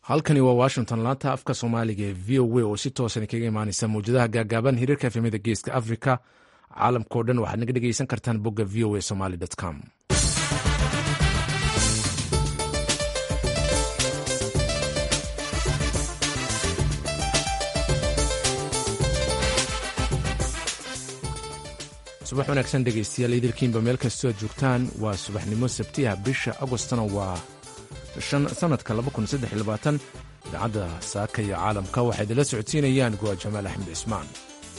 halkani waa washington laanta afka soomaaliga ee v o a oo si toosan kaga imaaneysa mawjadaha gaagaaban hiriirka efemada geeska africa caalamkao dhan waxaad naga dhegeysan kartaan bogga v o a somaly com subax wanaagsan dhegeystayaal idilkiinba meel kastoo aad joogtaan waa subaxnimo sabtiha bisha agostona waa sanadka idaacadda saaka iyo caalamka waxaa idinla socodsiinayaan goa jamaal axmed cismaan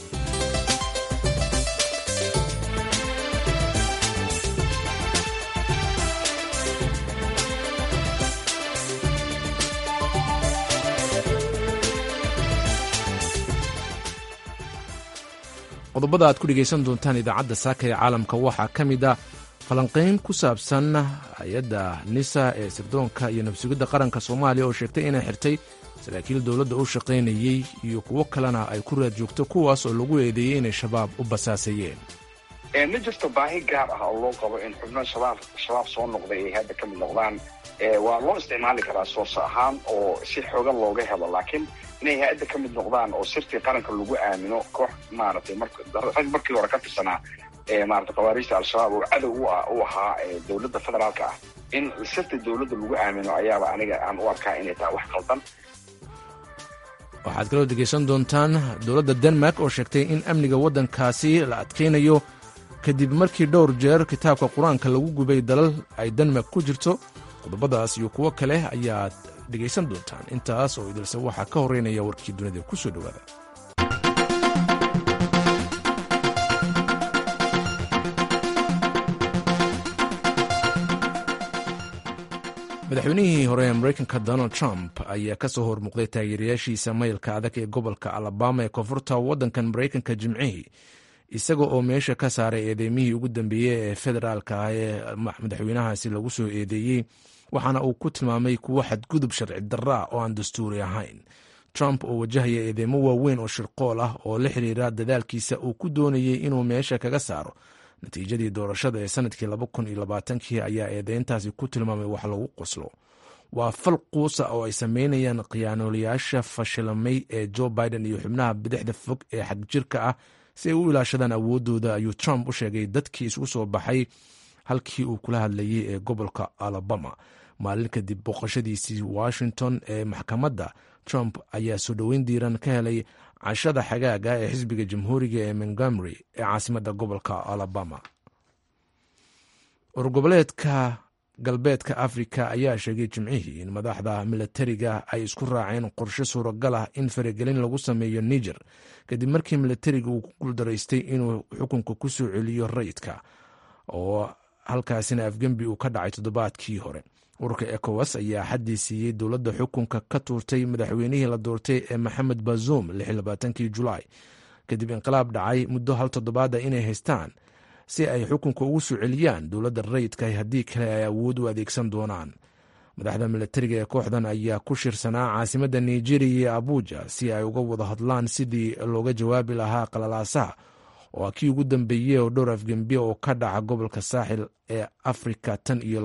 qodobada aad ku dhegaysan doontaan idaacadda saaka ee caalamka waxaa ka mid a falanqayn ku saabsan hay-adda nisa ee sirdoonka iyo nabsugidda qaranka soomaaliya oo sheegtay inay xirtay saraakiil dowladda u shaqaynayey iyo kuwo kalena ay ku raad joogto kuwaas oo lagu eedeeyey inay shabaab u basaasayeen ma jirto baahi gaar ah oo loo qabo in xubno shabaab shabaab soo noqday ay hadda ka mid noqdaan waa loo isticmaali karaa source ahaan oo si xoogan looga helo laakiin inay hay-adda ka mid noqdaan oo sirtii qaranka lagu aamino koox maaragtay rag markii hore ka tirsanaa maarata khawaariijta al-shabaab oo cadow u ahaa dowladda federaalka ah in sirta dowladda lagu aamino ayaaba aniga aan u arkaa inay tahay wax qaldan waxaad kaloo dhegaysan doontaan dowladda denmark oo sheegtay in amniga waddankaasi la adkaynayo kadib markii dhowr jeer kitaabka qur-aanka lagu gubay dalal ay denmark ku jirto qodobadaas iyo kuwo kale ayaad dhegaysan doontaan intaas oo idilse waxaa ka horreynaya warkii dunida ku soo dhowaada madaxweynihii hore ee mareykanka donald trump ayaa ka soo hormuuqday taageerayaashiisa maylka adag ee gobolka alabama ee koonfurta waddankan mareykanka jimcihii isaga oo meesha ka saaray eedeymihii ugu dambeeyey ee federaalka ah ee madaxweynahaasi lagu soo eedeeyey waxaana uu ku tilmaamay kuwo xadgudub sharci darra oo aan dastuuri ahayn trump oo wajahaya eedeymo waaweyn oo shirqool ah oo la xiriira dadaalkiisa uu ku doonayey inuu meesha kaga saaro natiijadii doorashada ee sanadkii kii ayaa eedeyntaasi ku tilmaamay wax lagu qoslo waa fal quusa oo ay sameynayaan khiyaanoolayaasha fashilamay ee joe biden iyo xubnaha bidixda fog ee xagjirka ah si ay u ilaashadaan awoodooda ayuu trump u sheegay dadkii isugu soo baxay halkii uu kula hadlayay ee gobolka alabama maalin kadib booqashadiisii washington ee maxkamadda trump ayaa soo dhoweyn diiran ka helay cashada xagaaga ee xisbiga jamhuuriga ee montgomery ee caasimadda gobolka alabama urgoboleedka galbeedka afrika ayaa sheegay jimcihii in madaxda milatariga ay isku raaceen qorshe suuragal ah in faragelin lagu sameeyo niger kadib markii milatariga uu ku guuldaraystay inuu xukunka ku soo celiyo rayidka oo halkaasina afgembi uu ka dhacay toddobaadkii hore ururka ecowas ayaa xaddii siiyey dowladda xukunka ka tuurtay madaxweynihii la doortay ee maxamed bazoum kii julaay kadib inqilaab dhacay muddo hal toddobaada inay haystaan si ay xukunka ugu soo celiyaan dowladda rayidka haddii kale ay awood u adeegsan doonaan madaxda milatariga ee kooxdan ayaa ku shirsanaa caasimadda nigeriya iyo abuja si ay uga wada hadlaan sidii looga jawaabi lahaa qalalaasaha oo kii ugu dambeeyey oo dhowr afgembiya oo ka dhaca gobolka saaxil ee afrika tan iyo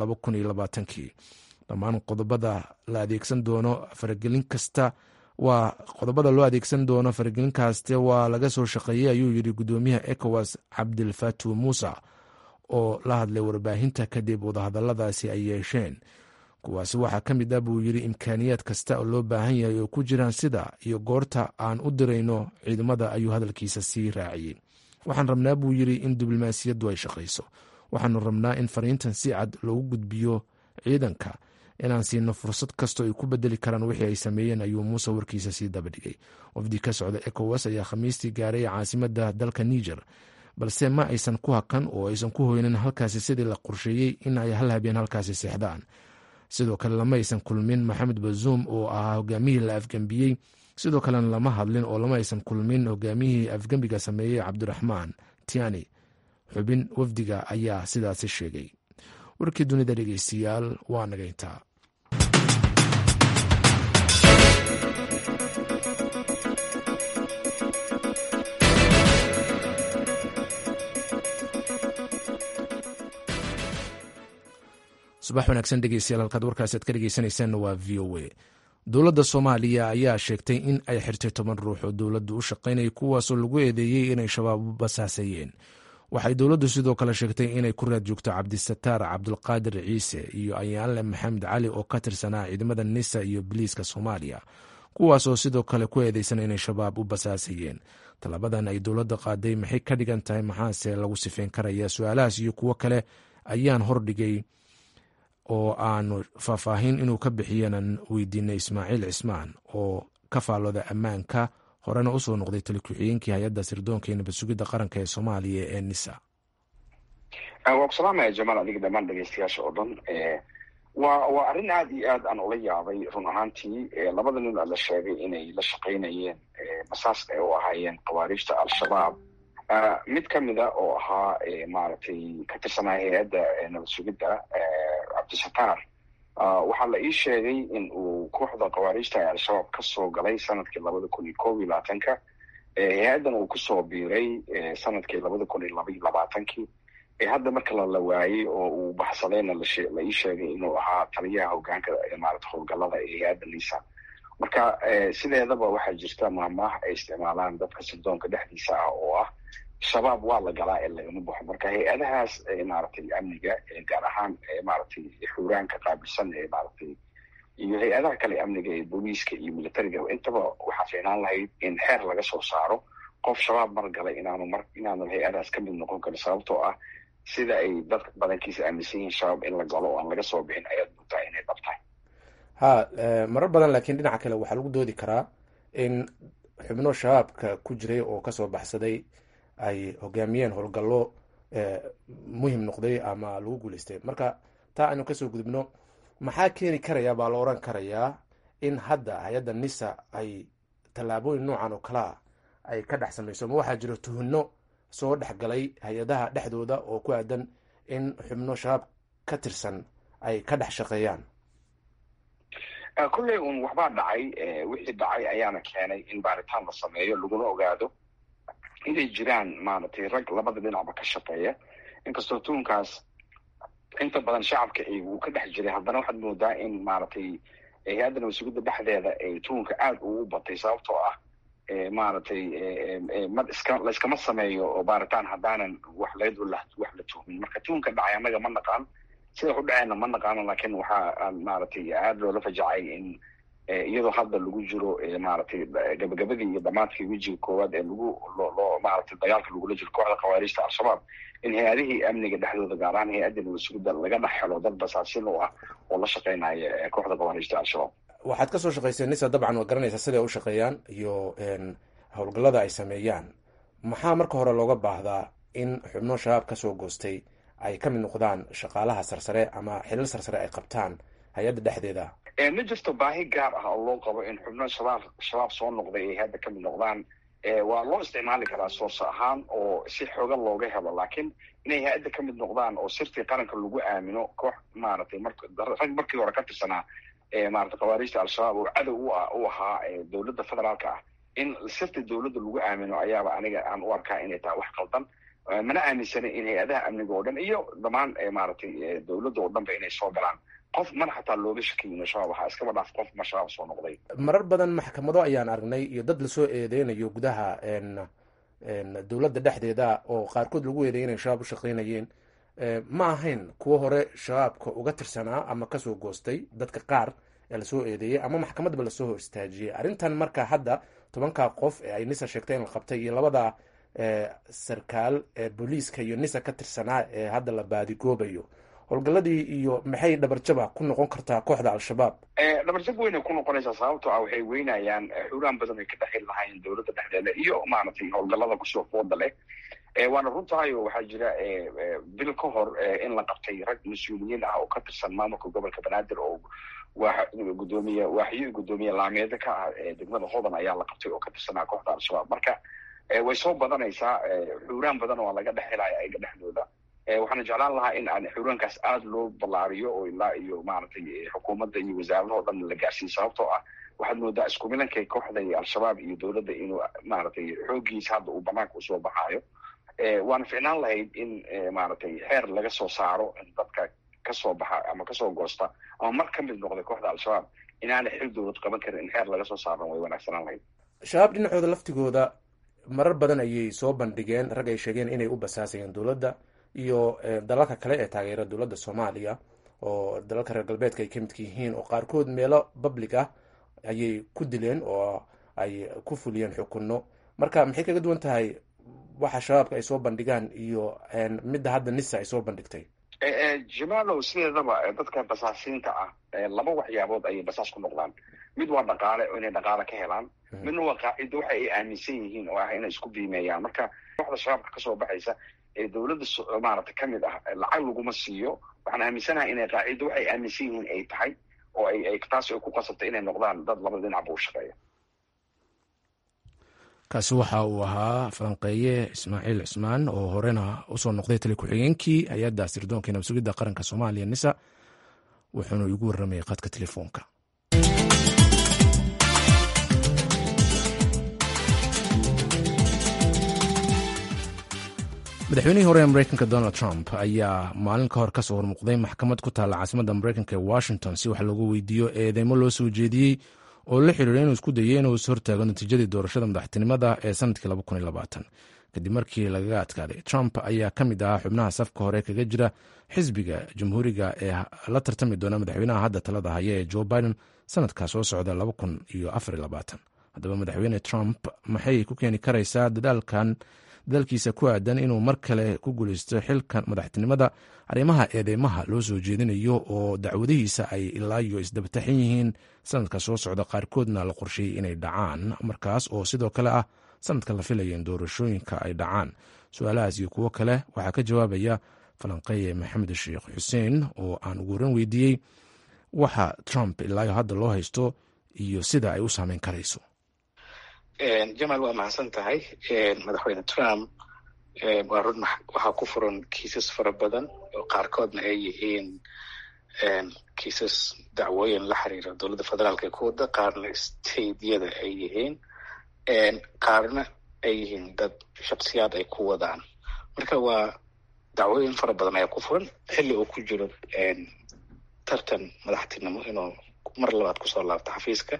kii dhammaan qodobada la adeegsan doono faragelin kasta waa qodobada loo adeegsan doono faragelin kaaste waa laga soo shaqeeyey ayuu yidhi gudoomiyaha ecowas cabdilfatu muuse oo la hadlay warbaahinta kadib wadahadaladaasi ay yeesheen kuwaasi waxaa ka mid ah buu yidhi imkaaniyaad kasta oo loo baahan yahay oo ku jiraan sida iyo goorta aan u dirayno ciidamada ayuu hadalkiisa sii raaciyey waxaan rabnaa buu yidhi in diblomaasiyaddu ay shaqayso waxaanu rabnaa in fariintan si cad loogu gudbiyo ciidanka inaan siino fursad kastoo ay ku bedeli karaan wixii ay sameeyeen ayuu muuse warkiisa sii dabadhigay wafdi ka socda ecowas ayaa khamiistii gaaray caasimadda dalka niger balse ma aysan ku hakan oo aysan ku hoynin halkaasi sidii la qorsheeyey in ay hal habeen halkaasi seexdaan sidoo kale lama aysan kulmin maxamed bazuum oo ahaa hogaamihii la afgembiyey sidoo kalena lama hadlin oo lama aysan kulmin hogaamiyihii afgembiga sameeyey cabdiraxmaan tiani xubin wafdiga ayaa sidaasi sheegay warkii dunida dhegeystayaal waa nagayntaa subax wanaagsan dhegeystayaal halkaad warkaasi aad ka dhegeysaneysaan waa v o a dowladda soomaaliya ayaa sheegtay in ay xirtay toban ruux oo dowladdu u shaqaynaya kuwaasoo lagu eedeeyey inay shabaab u basaasayeen waxay dowladdu sidoo kale sheegtay inay ku raad joogto cabdisataar cabdulqaadir ciise iyo ayaanle maxamed cali oo ka tirsanaa ciidamada nisa iyo biliiska soomaaliya kuwaasoo sidoo kale ku eedeysan inay shabaab u basaasayeen tallabadan ay dowladda qaaday maxay ka dhigan tahay maxaase lagu sifeyn karaya su-aalahaas iyo kuwo kale ayaan hordhigay oo aanu faahfaahin inuu ka bixiyanan weydiinay ismaaciil cismaan oo ka faallooda ammaanka horena usoo noqday tali ku-xigeenkii hay-adda sirdoonka iyo nabad sugidda qaranka ee soomaaliya ee nisa waa ku salaamaya jamaal adiga dhammaan dhegeystayaasha oo dhan waa waa arrin aad iyo aad aan ula yaabay run ahaantii labada nin la sheegay inay la shaqaynayeen basaaska ay u ahaayeen khawaariijta al-shabaab mid kamida oo ahaa maaragtay ka tirsanaa hay-adda nabad sugidda cabdisataar waxaa la ii sheegay in uu kooxda khawaariijta ee al-shabaab kasoo galay sanadkii labada kun iyo koob iyo labaatanka hay-addan uu kusoo biiray sanadkii labada kun iyo laba iyo labaatankii hadda marka lala waayey oo uu baxsadayna la ii sheegay inuu ahaa taliyaha hogaanka maarata howlgalada ee hay-adda nisa marka sideedaba waxaa jirta maahmaah ay isticmaalaan dadka sirdoonka dhexdiisa ah oo ah shabaab waa la galaa ee lagama baxo marka hay-adahaas maaragtay amniga gaar ahaan maaragtay xuuraanka qaabilsan ee maaragtay iyo hay-adaha kale amniga ee booliiska iyo militariga intaba waxaa fiinaan lahayd in xeer laga soo saaro qof shabaab mar galay inaanu mar inaanu hay-adahaas ka mid noqon karin sababtoo ah sida ay dadka badankiisa aaminsan yihiin shabaab in la galo oo aan laga soo bixin ayaad mugtaa inay dhab tahay ha marar badan laakiin dhinaca kale waxaa lagu doodi karaa in xubno shabaabka ku jiray oo kasoo baxsaday ay hogaamiyeen howlgallo muhim noqday ama lagu guuleystay marka taa aynu kasoo gudubno maxaa keeni karaya baa la oran karayaa in hadda hay-adda nisa ay tallaabooyin noocan oo kalea ay ka dhex samayso ma waxaa jiro tuhino soo dhexgalay hay-adaha dhexdooda oo ku aadan in xubno shabaab ka tirsan ay ka dhex shaqeeyaan kolley un waxbaa dhacay wixii dhacay ayaana keenay in baaritaan la sameeyo laguna ogaado inay jiraan maaragtay rag labada dhinacba ka shaqeeya inkastoo tuunkaas inta badan shacabka uu ka dhex jiray haddana waxaad moodaa in maaragtay hay-adda nabasugidda dhexdeeda ay tuunka aad ugu batay sababtoo ah maaragtay ma iska layskama sameeyo oo baaritaan haddaanan wax layd wax la tuhmin marka tuunka dhacay annaga ma naqaan sida u dhaceenna ma naqaano laakiin waxaa maaragtay aada loola fajacay in iyadoo hadda lagu jiro maaragtay gabagabadii iyo dhamaadkii wejiga koowaad ee lagu loo maaragtay dagaalka lagula jiro kooxda khawaariijta al-shabaab in hay-adihii amniga dhexdooda gaar ahaan hay-adda nabasugidda laga dhex helo dad basaasin u ah oo la shaqeynaya kooxda khawaariijta al-shabaab waxaad kasoo shaqayseen nisa dabcan waad garanaysaa siday u shaqeeyaan iyo howlgallada ay sameeyaan maxaa marka hore looga baahdaa in xubno shabaab kasoo goostay ay ka mid noqdaan shaqaalaha sarsare ama xilal sarsare ay qabtaan hay-adda dhexdeeda ma jirto baahi gaar ah oo loo qabo in xubno shabaab shabaab soo noqday ay hadda ka mid noqdaan waa loo isticmaali karaa source ahaan oo si xooga looga helo laakiin inay hay-adda ka mid noqdaan oo sirtii qaranka lagu aamino koox maaragtay marrag markii hore ka tirsanaa maarata khawaariijta al-shabaab oo cadow u ahaa dowladda federaalka ah in sirta dowladda lagu aamino ayaaba aniga aan u arkaa inay tahay wax qaldan mana aaminsana in hay-adaha amniga oo dhan iyo dhammaan maaragtay dowladda oo dhanba inay soo galaan qof mana xataa looga shakiyin shabaab waxaa iskaba dhaaf qof ma shabaab soo noqday marar badan maxkamado ayaan aragnay iyo dad lasoo eedeynayo gudaha dowladda dhexdeeda oo qaarkood lagu eedeeyay inay shabaab u shaqeynayeen ma ahayn kuwo hore shabaabka uga tirsanaa ama kasoo goostay dadka qaar ee lasoo eedeeyey ama maxkamadba lasoo hor istaajiyey arrintan marka hadda tobankaa qof ee ay nisa sheegtay in la qabtay iyo labada sarkaal ee booliiska iyo nisa ka tirsanaa ee hadda la baadigoobayo howlgalladii iyo maxay dhabarjaba ku noqon kartaa kooxda al-shabaab dhabarjab weynay ku noqonaysaa sababtoo ah waxay weynayaan xuraan badan ay ka dhexi lahaayeen dowladda dhexdeeda iyo maaragtay howlgallada kusoo fooda leh waana runtahay oo waxaa jira bil ka hor in la qabtay rag mas-uuliyiin ah oo ka tirsan maamulka gobolka banaadir oo gudoomiye waaxyo gudoomiye laameeda ka ah degmada hodan ayaa la qabtay oo ka tirsanaa kooxda al-shabaab marka way soo badanaysaa xuraan badan waa laga dhex helaya ayaga dhexdooda waxaana jeclaan lahaa in aan xuraankaas aada loo ballaariyo oo ilaa iyo maaragtay xukuumadda iyo wasaaradaha o dhan la gaarsiiyo sababtoo ah waxaad moodaa isku milankay kooxda iyo al-shabaab iyo dowladda inuu maaragtay xooggiisa hadda uu banaanka usoo baxaayo waana ficnaan lahayd in maaragtay xeer laga soo saaro in dadka kasoo baxa ama kasoo goosta ama mar ka mid noqday kooxda al-shabaab inaana xil dowlad qaban karin in xeer laga soo saaran way wanaagsanaan lahayd shabaab dhinacooda laftigooda marar badan ayay soo bandhigeen rag ay sheegeen inay u basaasayeen dowladda iyo dalalka kale ee taageera dowladda soomaaliya oo dalalka reer galbeedka ay ka midka yihiin oo qaarkood meelo public ah ayay ku dileen oo ay ku fuliyeen xukunno marka maxay kaga duwan tahay waxa shabaabka ay soo bandhigaan iyo midda hadda nisa ay soo bandhigtay jamaalow sideedaba dadka basaasiinta ah laba waxyaabood ayay basaas ku noqdaan mid waa dhaqaale oo inay dhaqaale ka helaan midna waa qaacido waxa ay aaminsan yihiin oo ah inay isku biimeeyaan marka kooxda shabaabka kasoo baxaysa ee dowladda maaragtay kamid ah lacag laguma siiyo waxaan aaminsanahay inay qaacido waxay aaminsan yihiin ay tahay oo ay taas ay ku qasabtay inay noqdaan dad laba dhinac buu shaqeeya kaasi waxa uu ahaa falanqeeye ismaaciil cismaan oo horena usoo noqday tali ku-xigeenkii hay-adda sirdoonka nabad sugidda qaranka soomaaliya nisa wuxuuna igu warramayay qadka telefoonka madaxweynihii hore ee mareykanka donald trump ayaa maalin ka hor kasoo hormuuqday maxkamad ku taalla caasimadda mareykanka ee washington si wax loogu weydiiyo eedeymo loo soo jeediyey oo la xiriira inuu isku dayay inuu is hortaago natiijadii doorashada madaxtinimada ee sanadkii kadib markii lagaga adkaaday trump ayaa ka mid ahaa xubnaha safka hore kaga jira xisbiga jamhuuriga ee la tartami doona madaxweynaha hadda talada haya ee joe biden sanadka soo socda haddaba madaxweyne trump maxay ku keeni karaysaa dadaalkan dadaalkiisa ku aadan inuu mar kale ku guuleysto xilka madaxtinimada arrimaha eedeymaha loo soo jeedinayo oo dacwadihiisa ay ilaa iyo isdabataxan yihiin sanadka soo socda qaarkoodna la qorsheeyey inay dhacaan markaas oo sidoo kale ah sanadka la filaya in doorashooyinka ay dhacaan su-aalahaas iyo kuwo kale waxaa ka jawaabaya falanqeeye maxamed sheekh xuseen oo aan ugu horan weydiiyey waxa trump ilaayo hadda loo haysto iyo sida ay u saameyn karayso jamaal waa mahadsan tahay madaxweyne trump waa run waxaa ku furan kiisas fara badan oo qaarkoodna ay yihiin kiisas dacwooyin la xiriira dowladda federaalka ee ku wada qaarna stateyada ay yihiin qaarna ay yihiin dad shaksiyaad ay ku wadaan marka waa dacwooyin fara badan ayaa ku furan xilli uu ku jiro tartan madaxtinimo inuu mar labaad kusoo laabto xafiiska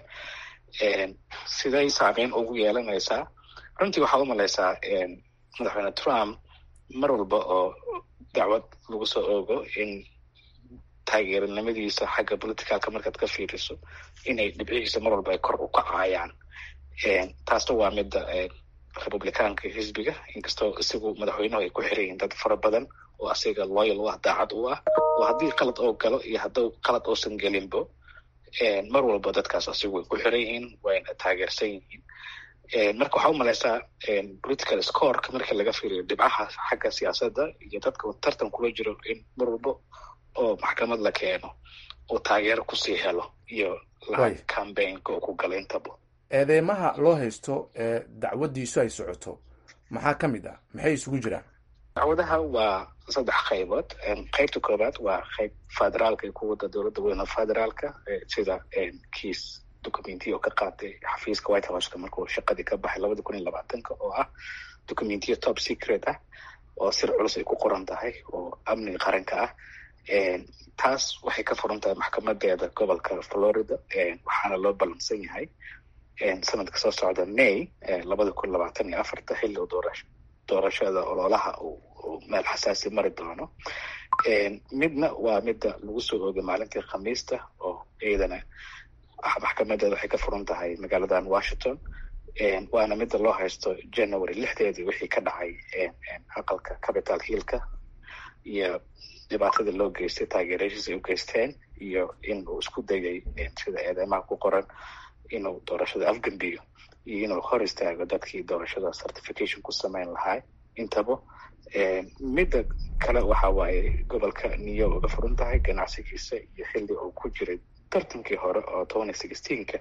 siday saameyn ugu yeelanaysaa runtii waxaa u malaysaa madaxweyne trump mar walba oo dacwad lagu soo oogo in taageeranimadiisa xagga politicalka markaad ka fiiriso inay dhibcihiisa mar walba ay kor u kacayaan taasna waa midda republicaanka xisbiga inkastoo isagu madaxweynuhu ay ku xiran yihiin dad fara badan oo asiga loyal u ah daacad u ah oo haddii qalad oo galo iyo hadduu qalad uusan gelinbo mar walba dadkaas asigu way ku xiran yihiin wayna taageersan yihiin marka waxaa u malaysaa political scoreka markii laga fiiriyo dhibcaha xagga siyaasadda iyo dadka tartan kula jiro in mar walba oo maxkamad la keeno uu taageero kusii helo iyo lacag cambaynka oo ku gala intaba eedeymaha loo haysto ee dacwadiisu ay socoto maxaa ka mid ah maxay isugu jiraan dacwadaha waa saddex qaybood qaybta koowaad waa qayb federaalka ee ku wada dowladda weyn oo federaalka sida kiis documentiya oo ka qaatay xafiiska white houseka markuu shaqadii ka baxay labada kun iyo labaatanka oo ah documentiya top secret ah oo sir culus ay ku qoran tahay oo amniga qaranka ah taas waxay ka furan tahay maxkamadeeda gobolka florida waxaana loo ballansan yahay sanadka soo socda may labada kun labaatan iyo afarta xilli u doorasho doorashada ololaha uu meel xasaasi mari doono midna waa midda lagu soo oogay maalintii khamiista oo iyadana maxkamadeeda waxay ka furan tahay magaaladan washington waana midda loo haysto january lixdeedii wixii ka dhacay aqalka capital hillka iyo dhibaatadii loo geystay taageerashiis ay u geysteen iyo in uu isku dayay sida eedeymaha ku qoran inuu doorashada afgambiyo iyo inuu hor istaago dadkii doorashada certification ku sameyn lahaa intaba midda kale waxa waaye gobolka new york uga furan tahay ganacsigiisa iyo xilli uu ku jiray tartankii hore oo twenty sixteenka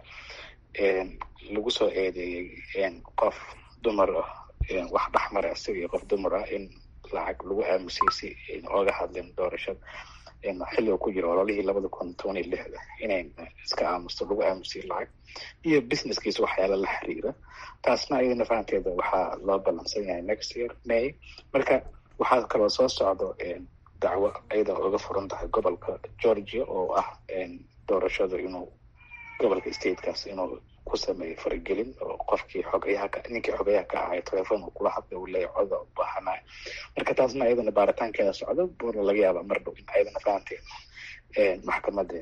lagu soo eedeeyey qof dumar ah wax dhexmara isaga iyo qof dumar ah in lacag lagu aamusiyey si ayna ooga hadlin doorashada xilli uu ku jiro ololihii labada kun twenty lixda inay iska aamusto lagu aamusiyey lacag iyo businesskiisa waxyaala la xiriira taasna iyadana fahanteeda waxaa loo ballansan yahay next year may marka waxaa kaloo soo socdo dacwo iyada uga furan tahay gobolka georgia oo ah doorashada inuu gobolka statekaas inuu ku sameeyo faragelin oo qofkii xogayaha ka ninkii xogayaha ka ahay telefoon uu kula hadlay uu leeyahy coda u baahanayo marka taasna ayadana baaritaankeeda socdo buuna laga yaaba mar dhow in ayadana fahanteed maxkamada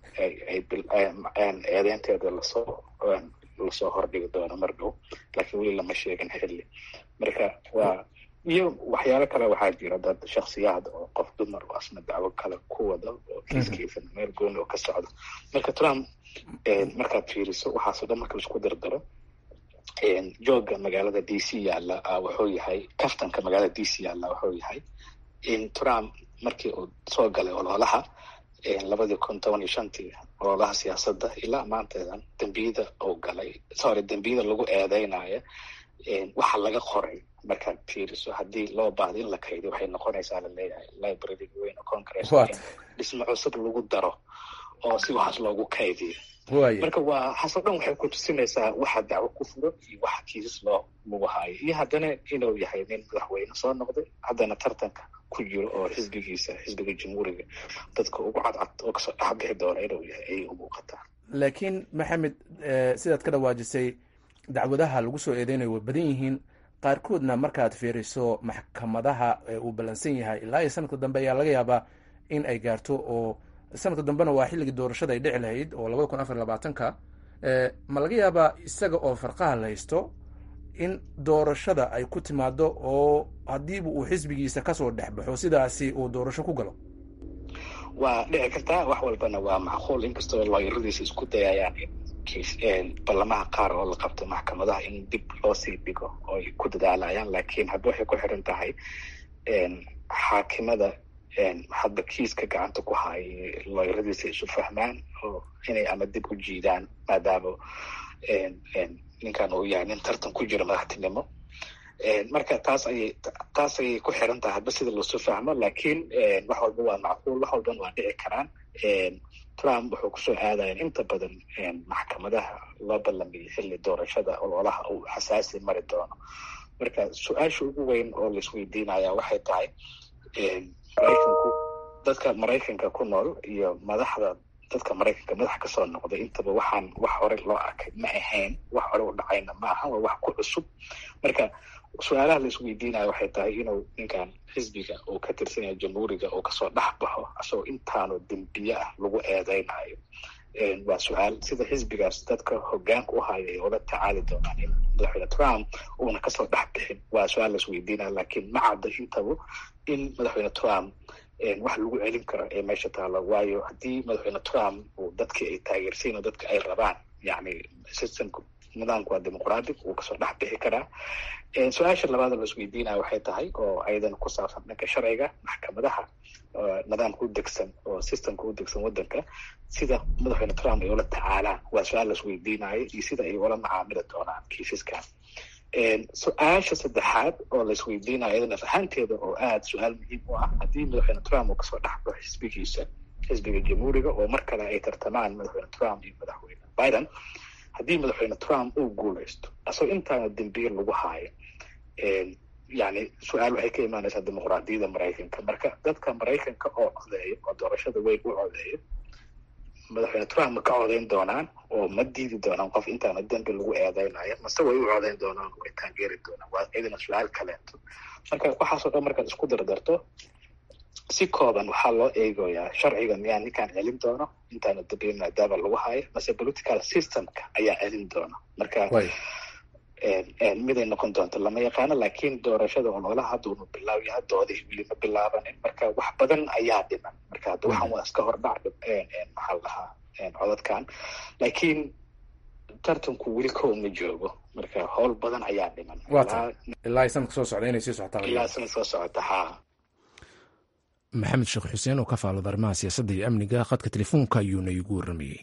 eedeynteeda lasoo lasoo hordhigi doono mar dhow laakiin weli lama sheegin xilli marka waa iyo waxyaalo kale waxaa jira dad shaksiyaad oo qof dumar oo asna dacwo kale ku wada oo kiiskiisa meel gooni oo ka socda marka trump markaad fiiriso waxaasoo dhan marka isku dardaro jooga magaalada d c yaalla wuxuu yahay kaftanka magaalada d c yaalla wuxuu yahay in trump markii uu soo galay ololaha labadii kun toban iyo shantii ololaha siyaasadda ilaa maanteedan dembiyada uu galay sorry dembiyada lagu eedeynayo waxa laga qoray markaad fiiriso haddii loo baahdo in la kaydiyo waxay noqonaysaa laleeyahay library weyn oo congress dhismo cusub lagu daro oo si waxaas loogu kaydiyo marka waa haso dhan waxay ku tusinaysaa waxa dacwo ku furo iyo waxa kiisas loo lagu haayo iyo haddana inuu yahay nin madaxweyne soo noqday haddana tartanka ku jiro oo xisbigiisa xisbiga jamhuuriga dadka ugu cadcad oo kasoo dhexbixi doona inuu yahay ayay u muuqataa laakiin maxamed sidaad ka dhawaajisay dacwadaha lagu soo eedeynayo way badan yihiin qaarkoodna markaad fiiriso maxkamadaha uu ballansan yahay ilaa iyo sanadka dambe ayaa laga yaabaa in ay gaarto oo sanadka dambena waa xilligii doorashada ay dhici lahayd oo labada kun afar labaatanka ma laga yaabaa isaga oo farqaha la haysto in doorashada ay ku timaado oo haddiiba uu xisbigiisa kasoo dhex baxo sidaasi uu doorasho ku galo waa dhici kartaa wax walbana waa macquul inkastoo looyaradiisa isku dayayaan in ballamaha qaar oo la qabto maxkamadaha in dib loo sii dhigo oo ay ku dadaalayaan laakiin hadda waxay ku xiran tahay xaakimada hadda kiiska gacanta ku haaya looyaradiisa isu fahmaan oo inay ama dib u jiidaan maadaama ninkan uu yahay nin tartan ku jira madaxtinimo marka taas ayay taas ayay ku xiran tahay hadba sida loosu fahmo laakiin wax walba waa macquul wax walbana waa dhici karaan trump wuxuu kusoo aadaya inta badan maxkamadaha loo ballamiyay xilli doorashada ololaha uu xasaasi mari doono marka su-aasha ugu weyn oo laisweydiinaya waxay tahay maraykanku dadka maraykanka ku nool iyo madaxda dadka maraykanka madax kasoo noqday intaba waxaan wax hore loo arkay ma ahayn wax hore u dhacayna ma aha waa wax ku cusub marka su-aalaha la isweydiinaya waxay tahay inuu ninkan xisbiga uu ka tirsanyahay jamhuuriga uu kasoo dhex baxo asagoo intaanu dembiye ah lagu eedeynayo waa su-aal sida xisbigaas dadka hogaanka u haya ay ula tacaali doonaan in madaxweyne trump uuna kasoo dhex bixin waa su-aal la isweydiinaya laakiin ma cadda intaba in madaxweyne trump wax lagu celin karo ee meesha taalo waayo haddii madaxweyne trump uu dadkii ay taageersayin oo dadka ay rabaan yani systemka nidaamku waa dimuqratic wuu kasoo dhex bixi karaa su-aasha labaad la isweydiinaya waxay tahay oo ayadana ku saabsan dhanka sharciga maxkamadaha nidaamka u degsan oo systemka u degsan wadanka sida madaxweyne trump ay ula tacaalaan waa su-aal la isweydiinayo iyo sida ay ula macaamili doonaan kiisaskan su-aasha saddexaad oo la isweydiinayo iyadana ahaanteeda oo aada su-aal muhiim u ah haddii madaxweyne trump uu kasoo dhexbaxo xisbigiisa xisbiga jamhuuriga oo mar kale ay tartamaan madaxweyne trump iyo madaxweyne biden haddii madaxweyne trump uu guuleysto asagoo intaana dembiye lagu haayo yani su-aal waxay ka imaanaysaa dimuqraadiyadda maraykanka marka dadka maraykanka oo codeeyo oo doorashada weyn u codeeyo madaxweyne trump ma ka codeyn doonaan oo ma diidi doonaan qof intaana dembi lagu eedeynayo mase way u codeyn doonaan way taageeri doonaan waa iyadana su-aal kaleeto marka waxaasoo dhan markaad isku dardarto si kooban waxaa loo eegoyaa sharciga miyaa ninkaan celin doono intaana dambiye maadaama lagu hayo mase political systemka ayaa celin doona marka miday noqon doonto lama yaqaano laakiin doorashada ololaha hadda unu bilaabya doodii weli ma bilaabanin marka wax badan ayaa dhiman marka hadda waxaan waa iska hordhac maxaa la dhahaa codadkan laakiin tartanku weli kow ma joogo marka howl badan ayaa dhiman ilaa sanadka soo socda inay sii socotaan ilaa sanad soo socota ha maxamed sheekh xuseen oo ka faalooda arrimaha siyaasadda iyo amniga khadka telefoonka ayuuna iigu warramayey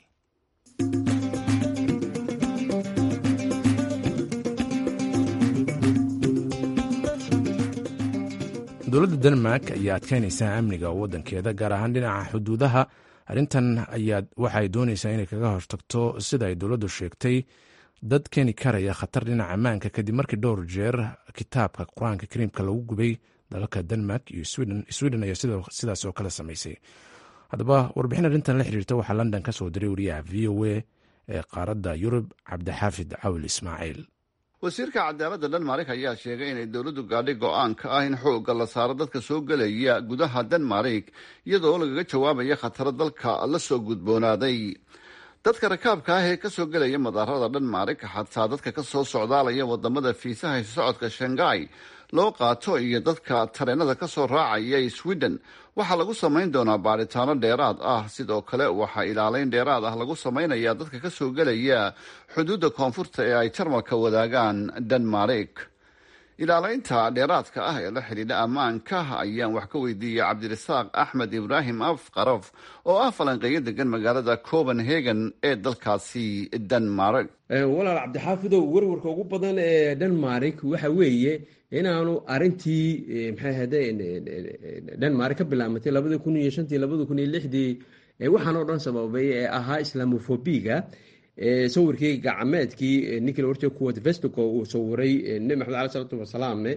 dowladda denmark ayaa adkeynaysaa amniga waddankeeda gaar ahaan dhinaca xuduudaha arrintan ayaa waxaay doonaysaa inay kaga hortagto sida ay dowladdu sheegtay dad keeni karaya khatar dhinaca ammaanka kadib markii dhowr jeer kitaabka qur-aanka kariimka lagu gubay dalalka denmark iyo sweden ayaa sidaas oo kale samaysay haddaba warbixin arrintan la xiriirta waxaa london ka soo diray wariyaha v o a ee qaaradda yurub cabdixaafid cawil ismaaciil wasiirka cadaaladda dhenmarik ayaa sheegay inay dowladdu gaadhay go-aanka ah in xoogga la saaro dadka soo gelaya gudaha denmarik iyadoo lagaga jawaabaya khataro dalka la soo gudboonaaday dadka rakaabka ah ee kasoo gelaya madaarada dhenmarik xataa dadka kasoo socdaalaya wadamada fiisaha socodka shangai loo qaato iyo dadka tareenada kasoo raacaya sweden waxaa lagu samayn doonaa baadhitaano dheeraad ah sidoo kale waxaa ilaaleyn dheeraad ah lagu samaynayaa dadka kasoo gelaya xuduudda koonfurta ee ay jarmalka wadaagaan denmarik ilaaleynta dheeraadka ah ee la xidhiidha ammaanka ayaan wax ka weydiiyey cabdirasaaq axmed ibraahim afqarof oo ah falanqeeyo degan magaalada copenhagen ee dalkaasi denmark walaal cabdixaafidow werwarka ugu badan ee denmark waxa weeye inaanu arintii maxay ahade denmark ka bilaamatay labadii kun iyo shantii labadii kun iyo lixdii waxaan oo dhan sababay ee ahaa islamofobiga sawirkii gacmeedkii ninkii la orjay kuwat vestico uu sawiray nebi maxamed aleh salatu wasalaamne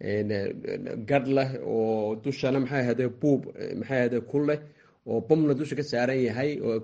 gadh leh oo dushana maxay ahade buub maxay ahade ku leh oo bomna dusha ka saaran yahay oo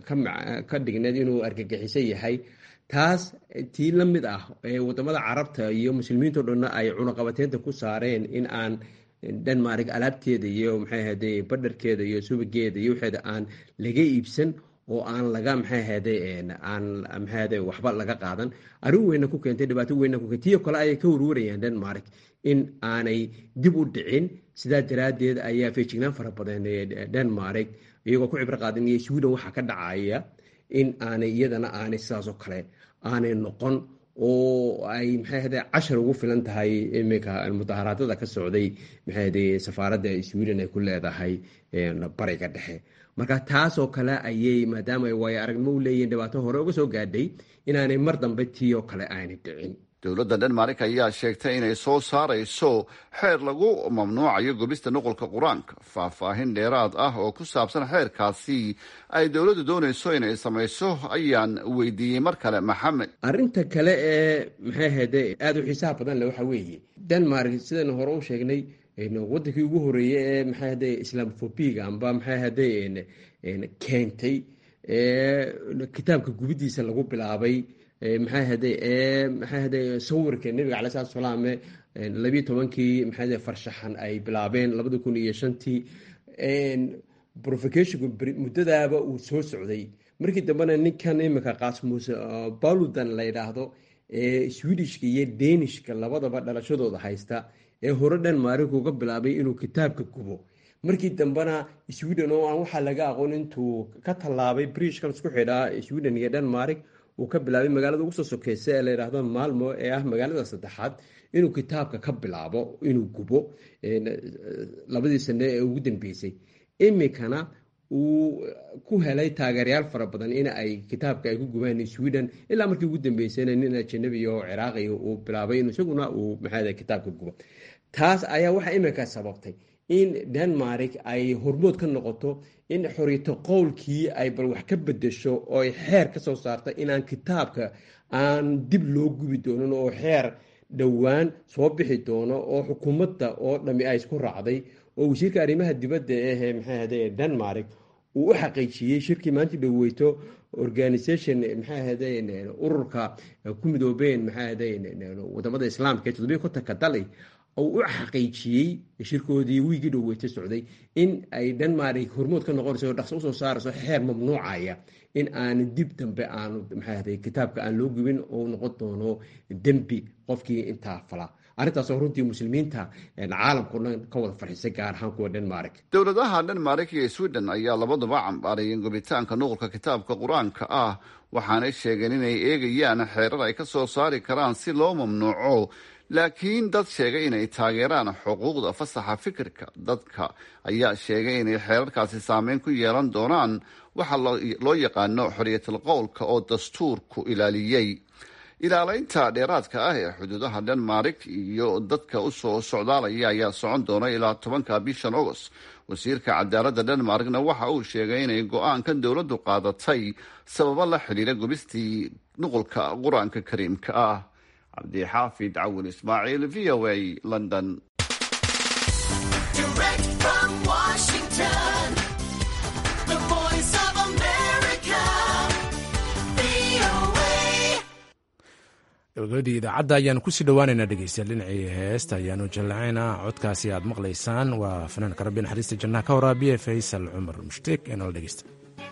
ka dhigneed inuu argagixisan yahay taas tii la mid ah ee wadamada carabta iyo muslimiinto dhanna ay cunaqabateynta ku saareen in aan denmark alaabteeda iyo maxay ahade badharkeeda iyo subageeda iyo waxeeda aan laga iibsan oo aan laga maxay ahade aan maxay ahade waxba laga qaadan arrin weyna ku keentay dhibaato weyna ku keentay tiyo kale ayay ka warwarayaan denmark in aanay dib u dhicin sidaa daraaddeed ayaa feejignaan fara badan denmark iyagoo ku cibro qaadanaya sweden waxaa ka dhacaya in aanay iyadana aanay sidaasoo kale aanay noqon oo ay maxay ahade cashar ugu filan tahay iminka mudaharaadada ka socday maxay ahade safaaradda sweden ay ku leedahay bariga dhexe marka taasoo kale ayay maadaama ay waayo aragnimo u leeyihin dhibaato hore uga soo gaadhay inaanay mar dambe tii oo kale aanay dhicin dowladda denmark ayaa sheegtay inay soo saarayso xeer lagu mamnuucayo gubista nuqulka qur-aanka faahfaahin dheeraad ah oo ku saabsan xeerkaasi ay dowladdu doonayso inay samayso ayaan weydiiyey mar kale maxamed arrinta kale ee maxay ahade aada u xiisaha badan le waxa weeye denmark sidaynu hore u sheegnay wadankii ugu horeeyey ee maxay ahade islamofobiga amba maxay ahade keentay kitaabka gubidiisa lagu bilaabay maxay ahade maxay ahade sawirka nebiga cala salatu salaam labiyo tobankii maxay ahade farshaxan ay bilaabeen labada kun iyo shantii provocationku muddadaaba uu soo socday markii dambena ninkan imika qasmus baludan la yidhaahdo ee swedishka iyo danishka labadaba dhalashadooda haysta ee hore denmark uga bilaabay inuu kitaabka gubo markii dambena sweden oo aan waxaa laga aqoon intuu ka tallaabay brishkan isku xidhaa sweden iyo denmark uu ka bilaabay magaalada ugu soo sokeysa ee la yidhaahdo maalmo ee ah magaalada saddexaad inuu kitaabka ka bilaabo inuu gubo labadii sane ee ugu dambeysay imikana uu ku helay taageerayaal fara badan in ay kitaabka ay ku gubaan sweden ilaa markii ugu dambeysayna nin ajanabi oo ciraaqi uu bilaabay in isaguna uu maxaa kitaabka gubo taas ayaa waxaa imika sababtay in denmark ay hormood ka noqoto in xoriyto qowlkii ay bal wax ka bedesho oo ay xeer ka soo saarta inaan kitaabka aan dib loo gubi doonin oo xeer dhowaan soo bixi doono oo xukuumadda oo dhami ay isku raacday oo wasiirka arrimaha dibadda ee maxay ahade denmark uu u xaqiijiyey shirkii maanta dhoweyto organisation maxay ahade ururka ku midoobeen maxay ahade wadamada islaamka ee toddobiya kontanka dali uu u xaqiijiyey shirkoodii wiigii dhoweyta socday in ay denmark hormood ka noqonayso dhaqso usoo saarayso xeer mamnuucaya in aan dib dambe aanu maxay ahde kitaabka aan loo gubin oo noqon doono dembi qofkii intaa fala arrintaasoo runtii muslimiinta caalamkao dhan ka wada farxisay gaar ahaan kuwa denmark dowladaha denmark iyo sweden ayaa labaduba cambaarayeen gubitaanka nuqulka kitaabka qur-aanka ah waxaanay sheegeen inay eegayaan xeerar ay ka soo saari karaan si loo mamnuuco laakiin dad sheegay inay taageeraan xuquuqda fasaxa fikirka dadka ayaa sheegay inay xeerarkaasi saameyn ku yeelan doonaan waxa loo yaqaano xoriyatul qowlka oo dastuurku ilaaliyey ilaaleynta dheeraadka ah ee xuduudaha denmark iyo dadka usoo socdaalaya ayaa socon doona ilaa tobanka bishan agost wasiirka cadaaladda denmarkna waxa uu sheegay inay go-aankan dowladdu qaadatay sababo la xidhiira gubistii nuqulka qur-aanka kariimka ah cabdixaafid cawin ismaaciil v o a london gabagabadii idaacadda ayaanu kusii dhowaaneynaa dhegeystayaal dhinacii heesta ayaanu jallacaynaa codkaasi aad maqlaysaan waa fanaanka rabbi naxariista jannaha ka waraabiye faysal cumar mushtiik ee nala dhegeysta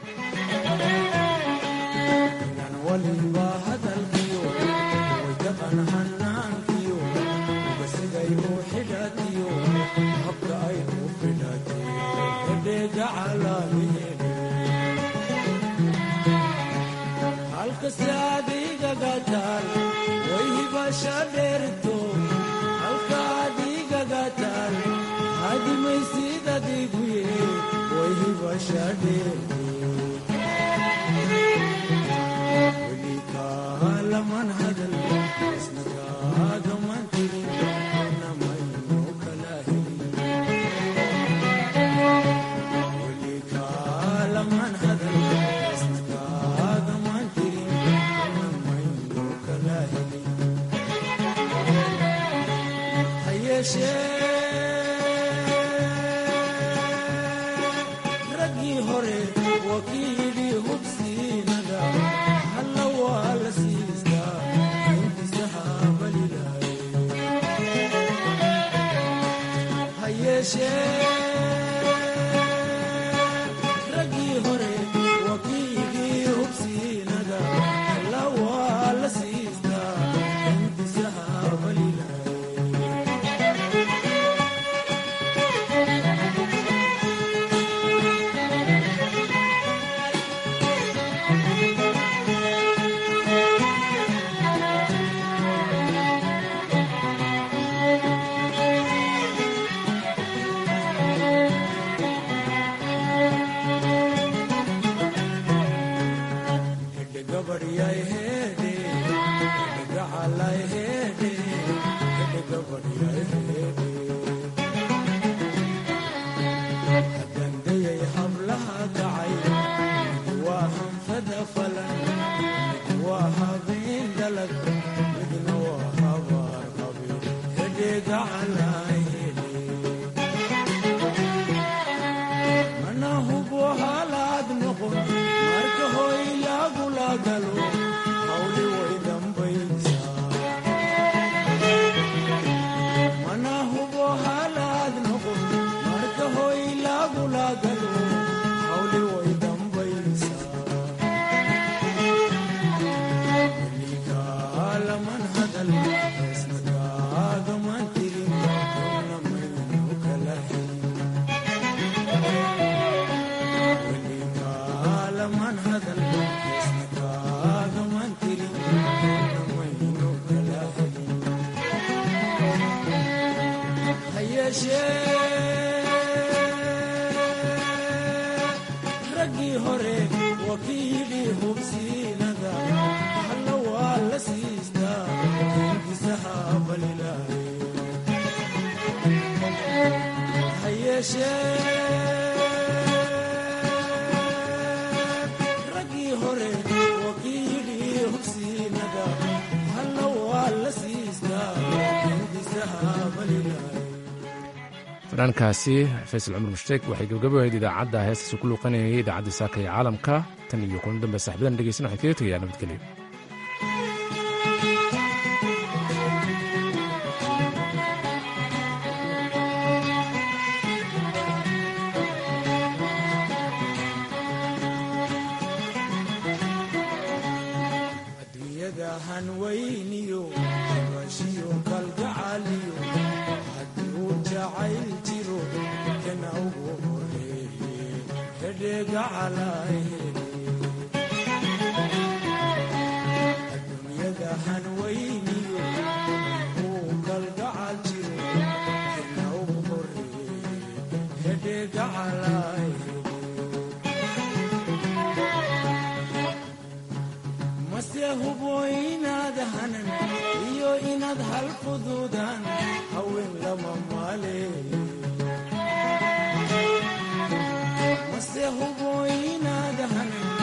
fanaankaasi faysal cumar mushtaek waxay gabagabahayd idaacadda heestaasi ku luuqanayay idaacadda saaka ee caalamka tan iyo kulan dambe saxbadan dhegeysan waxay kaga tegayaa nabadgelyo hubo inaad hanan